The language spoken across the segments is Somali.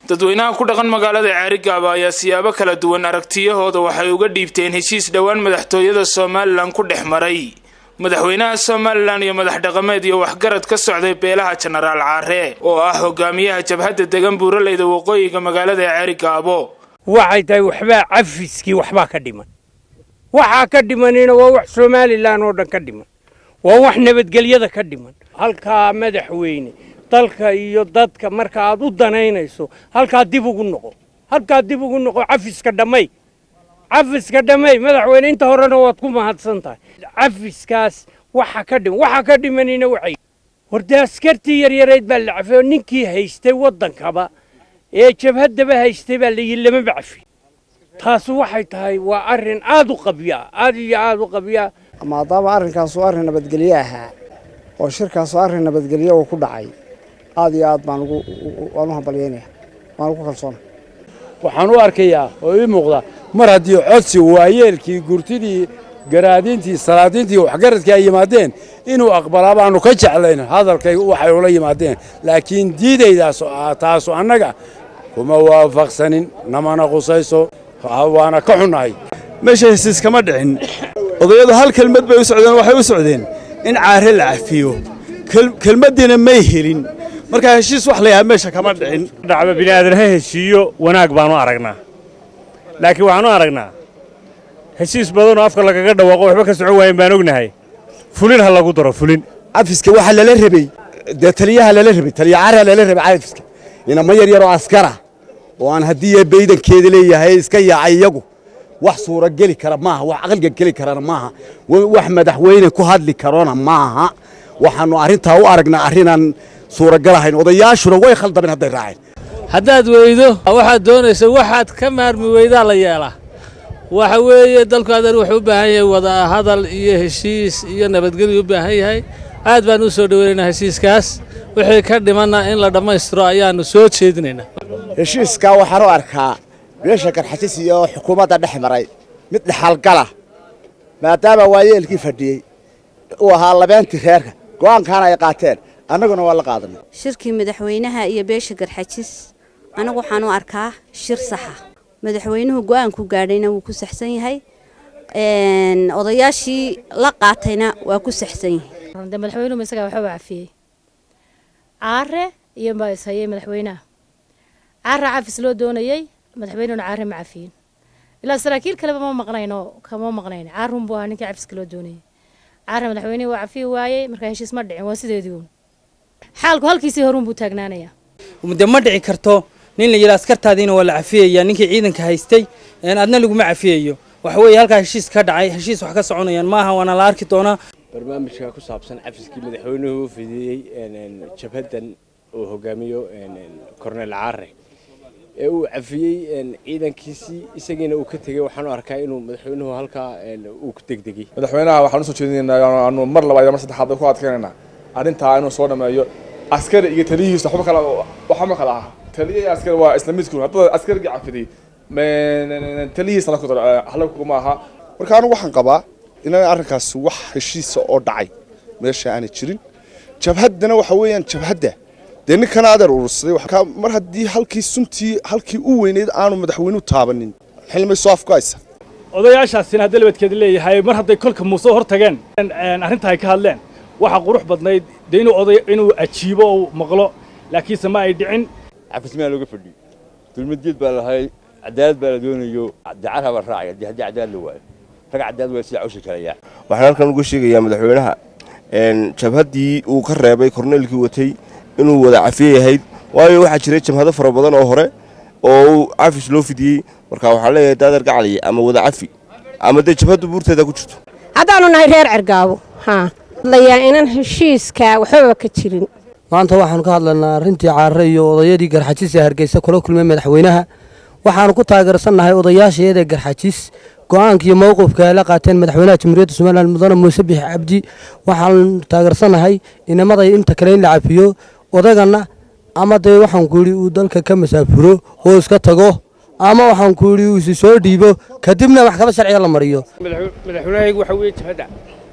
dadweynaha ku dhaqan magaalada ceerigaaba ayaa siyaabo kala duwan aragtiyahooda waxay uga dhiibteen heshiis dhowaan madaxtooyada somalilan ku dhex maray madaxweynaha somalilan iyo madax dhaqameed iyo waxgarad ka socday beelaha jenaraal caare oo ah hogaamiyaha jabhadda degan buuraleyda waqooyiga magaalada ceerigaabo waxay tahay waxbaa cafiskii waxbaa ka dhiman waxaa ka dhimanina waa wax somalilan oo dhan ka dhiman waa wax nabadgelyada ka dhiman halkaa madaxweyne dalka iyo dadka marka aad u danaynayso halkaa dib ugu noqo halkaa dib ugu noqo cafiska dhammay cafiska dhammay madaxweyne inta horena waad ku mahadsan tahay cafiskaas waxa ka dhiman waxa ka dhimanina waxay horde askartii yaryareyd baa la cafay oo ninkii haystay waddankaba ee jabhaddaba haystay baa layihi lamaba cafi taas waxay tahay waa arrin aad u qabyaa aad iyo aad u qabyaa maadaama arrinkaasu arrin nabadgelyo ahaa oo shirkaasu arrin nabadgelyo uu ku dhacay aad iyo aad baan waan u hambalyeynaya waan ugu kalsoona waxaan u arkayaa oo ii muuqda mar haddii codsi waayeelkii gurtidii garaadiintii salaadiintii waxgaradkii ay yimaadeen inuu aqbalaa baanu ka jeclayn hadalkay waxay ula yimaadeen laakiin diidaydaas taasu annaga kuma waafaqsanin namana qusayso waana ka xunnahay meesha hesiis kama dhicin odayadu hal kelmad bay u socdeen waxay u socdeen in caare la cafiyo kelmaddiina may helin markaa heshiis wax layahaa meesha kama dhicin dhacba bini'aadan ha heshiiyo wanaag baanu aragnaa laakiin waxaanu aragnaa heshiis badanoo afka lagaga dhawaaqo waxba ka socon waayen baan ognahay fulin ha lagu daro fulin cafiska waxaa lala rabey dee taliyaha lala rabey taliya caraa lala rabey cafiska inama yar yaroo askara oo aan haddii baydankeeda leeyahay iska yaacay iyagu wax suura geli kara maaha wax aqliga geli karana maaha wax madaxweyne ku hadli karona maaha waxaannu arrintaa u aragnaa arrinaan suuragal ahayn odayaashuna way khaldameen hadday raaceen haddaad weydo waxaad doonaysa waxaad ka maarmi weydaa la yeelaa waxa weeye dalku adan wuxuu u baahan yahay wada hadal iyo heshiis iyo nabadgelyu u baahan yahay aad baan u soo dhoweynaynaa heshiiskaas wixii ka dhimanna in la dhammaystiro ayaannu soo jeedinaynaa heshiiskaa waxaan u arkaa beesha garxajis iyo xukuumadda dhex maray mid dhexalgala maadaama waayeelkii fadhiyey uu ahaa labeentii reerka go'aankaana ay qaateen annaguna waa la qaadanay shirkii madaxweynaha iyo beesha garxajis anagu waxaan u arkaa shir saxa madaxweynuhu go'aanku gaadhayna wuu ku saxsan yahay odayaashii la qaatayna waa ku saxsan yahay madaxweynuhu isagaa waxba cafiyey caare iyo baa ishayay madaxweynaha caara cafis loo doonayey madaxweynehuna caare ma cafiyin ilaa saraakiil kaleba ma maqnayno kama maqnayn caarun buu ahaa ninkii cafiska loo doonayey caare madaxweynihii waa cafiyi waayey markaa heshiis ma dhicin waa sideedii uun xaalku halkiisii horuun buu taagnaanayaa de ma dhici karto nin la yidhaa askartaadiina waa la cafiyaya ninkii ciidanka haystay adna laguma cafiyayo waxa weeye halkaa heshiis ka dhacay heshiis wax ka soconayaan maaha waana la arki doonaa barnaamijka ku saabsan cafiskii madaxweynuhu u fidiyey jabhaddan uu hogaamiyo korneel caare ee uu cafiyey ciidankiisii isagiina uu ka tegey waxaan u arkaa inuu madaxweynuhu halkaa uu ku degdegay madaxweynaha waxaan usoo jeedinaynaa aanu mar labaad iyo mar saddexaad ku adkaynaynaa arrintaa inuu soo dhameeyo askari iyo taliyihiisa waxba kala waxba ma kala aha taliya iyo askari waa isla midku haddada askarigii cafiday taliyihiisa la kudar hala kuma aha marka anigu waxaan qabaa inaan arrinkaas wax heshiisa oo dhacay meesha aanay jirin jabhaddana waxa weeyaan jabhadda dee ninkana adeer urursaday mar haddii halkii suntii halkii u weyneyd aanu madaxweynuhu taabanin xilmay soo afgoaysa odayaashaasina hadda labadkeeda leeyahay mar hadday kolka muuse hor tageen arrinta ay ka hadleen waxaa qurux badnayd dee inuu oday inuu ajiibo oo maqlo laakiinse ma ay dhicin cafismaa looga fadhiyo dulmadgeed baa lahay cadaalad baa la doonayo dacar haba raacay haddii haddii cadaalad la waayo rag cadaalad waa sida cawsha kalayaa waxaan halkan uga sheegayaa madaxweynaha jabhaddii uu ka reebay korneelkii watay inuu wada cafiye yahayd waayo waxaa jiray jabhado fara badan oo hore oo uu cafis loo fidiyey marka waxaan leeyahay daadar gacaliya ama wada cafi ama dee jabhaddu buurteeda ku jirto haddaanu nahay reer cergaabo haa hadlayaa inaan heshiiska waxbaba ka jirin maanta waxaanu ka hadlaynaa arrintii caare iyo odayadii garxajis ee hargeysa kula kulmay madaxweynaha waxaanu ku taageersannahay odayaashayada garxajis go-aanka iyo mowqifka ay la qaateen madaxweynaha jamhuuriyadda somalilan mudane muuse bix cabdi waxaanu taageersannahay inamaday inta kale in la cafiyo odagana ama dee waxaan ku yidhi uu dalka ka masaafuro oo iska tago ama waxaan ku yidhi uu isi soo dhiibo kadibna maxkamad sharciga la mariyo madaxweynahaygu waxa weeye jabhadda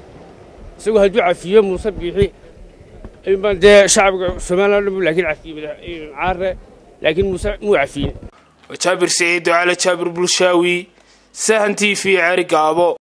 isagoo hadduu cafiyo muuse biixi baan dee shacabka somalilan dhan buu laakiin cafiyey caare laakiin muuse muu cafiyin jaabir siciid ducaale jaabir bulshaawi sahan t v ceeri gaabo